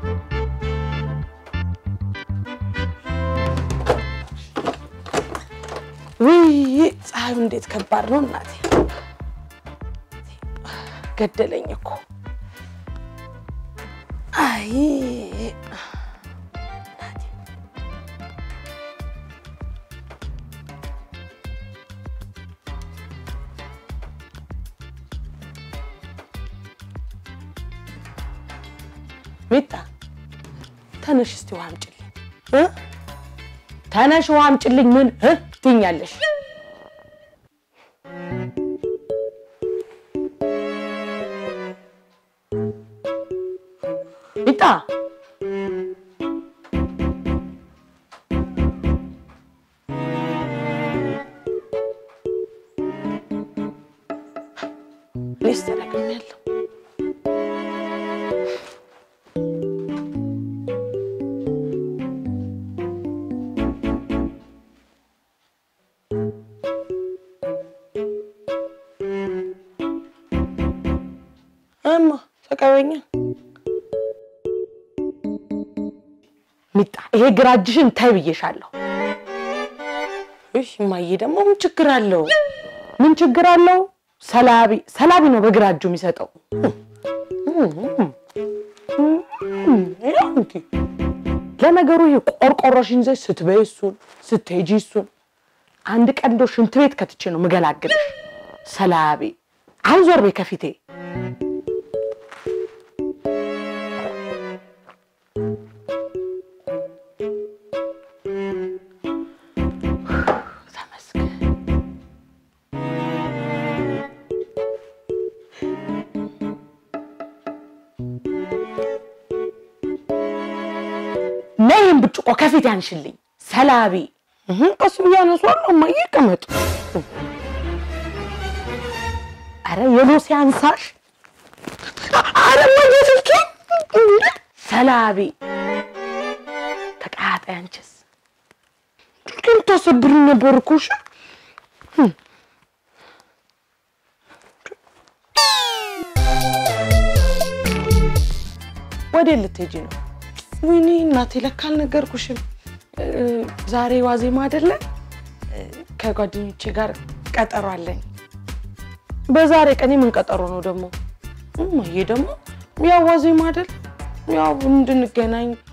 ውይ ፀሐዩ እንዴት ከባድ ነው እናቴ። ገደለኝ እኮ አይ እናቴ። ሚጣ ተነሽ እስቲ ውሃ አምጪልኝ እ ተነሽ ውሃ አምጪልኝ ምን እ ትይኛለሽ? ሚጣ እኔስ ተጠቅሜያለሁ። እማ ተቀበኛ ሚጣ ይሄ ግራ እጅሽን ታይ ብዬሻለሁ። እሺ እማዬ ደግሞ ምን ችግር አለው? ምን ችግር አለው? ሰላቢ ሰላቢ ነው በግራ እጁ የሚሰጠው። ለነገሩ ይሄ ቆርቆሮሽን ይዘሽ ስትበይ እሱን ስትሄጂ እሱን አንድ ቀን እንደው ሽንት ቤት ከትቼ ነው ምገላግልሽ። ሰላቢ አንዞር ቤ ከፊቴ ተመስገን። ነይ ይህን ብርጭቆ ከፊት ያንሽልኝ ሰላቢ። እህ ቀስ ብዬ አነሷለሁ። እማዬ ቀመጥ። አረ የሎሴ አንሳሽ። አረ እማዬ ስልኬ ሰላቢ ተቃጣይ። አንቺስ ግን ታሰብሪ ነበር እኮ እሺ። ወዴት ልትሄጂ ነው? ወይኔ እናቴ ለካ አልነገርኩሽም። እ፣ ዛሬ ዋዜማ አይደለ? እ፣ ከጓደኞቼ ጋር ቀጠሮ አለኝ። በዛሬ ቀን ምን ቀጠሮ ነው ደግሞ? እማዬ ደግሞ ያው ዋዜማ አይደል? ያው እንድንገናኝ